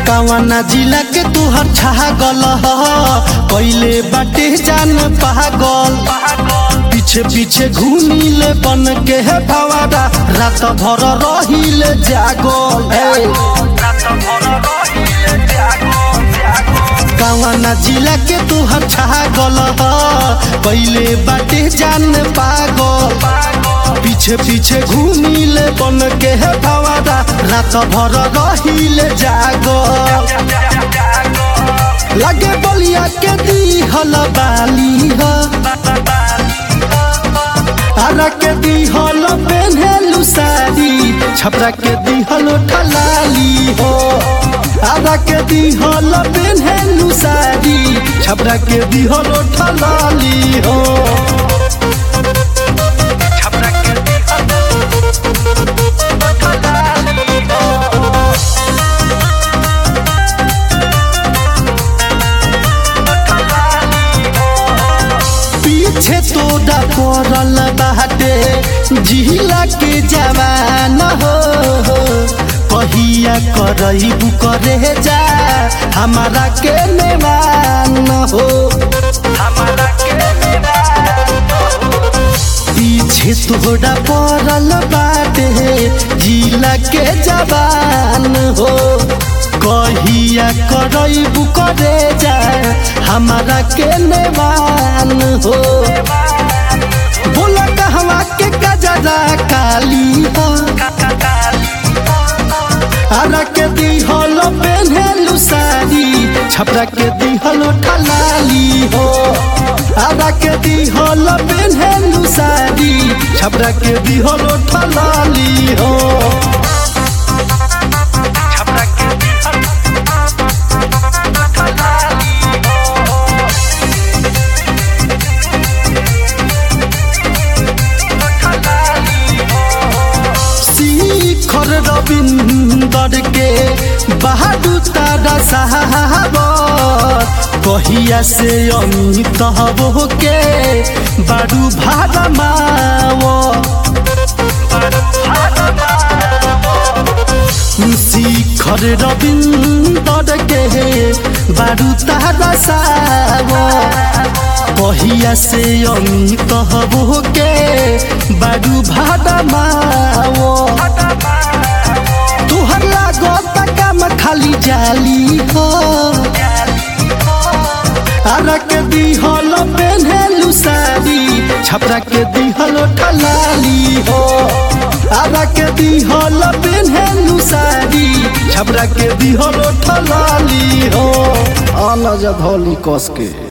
कवना जिला के तुहर छागल ह कैले बाटे जान पागल पीछे पीछे घूमिले बन के है भवारा रात भर रहिले जागल हे। कवना जिला के तुहर छागल ह कैले बाटे जान पागल पीछे पीछे घूमिले बन के है भवारा रात भर रहिले जागल लगे बलिया के दी हल बाली ह आरा के दी हल पेन्हेलु साड़ी छपरा के दी हल ठलाली हो आरा के दी हल पेन्हेलु साड़ी छपरा के दी हल ठलाली हो पीछे तोड़ा पड़ल बाटे जिला के जवान हो कहिया करईबू करे जा हमारा के नेवान हो पीछे तोड़ा पड़ल बाटे जिला के जवान हो कहिया करईबू करे जा हमारा के नेवान हो बोला कहवा के गजरा काली हो आरा के दी हलो पेन्हेलु साड़ी छपरा के दी हलो ठलाली हो आरा के दी हलो पेन्हेलु साड़ी छपरा के दी हलो ठलाली हो शिखर रविंदर के बहादुर तारा साहब कहिया से अमित हो के बारू भाड़ा माओ शिखर रविंदर के बारू तारा साहब कहिया से अमित हो के बारू भाड़ा माओ तुहर लागत काम खाली जाली हो आरा के दी हलो पेन्हेलु साड़ी छपरा के दी हलो ठलाली हो आरा के दी हलो पेन्हेलु साड़ी छपरा के दी हलो ठलाली हो आना जब होली कस के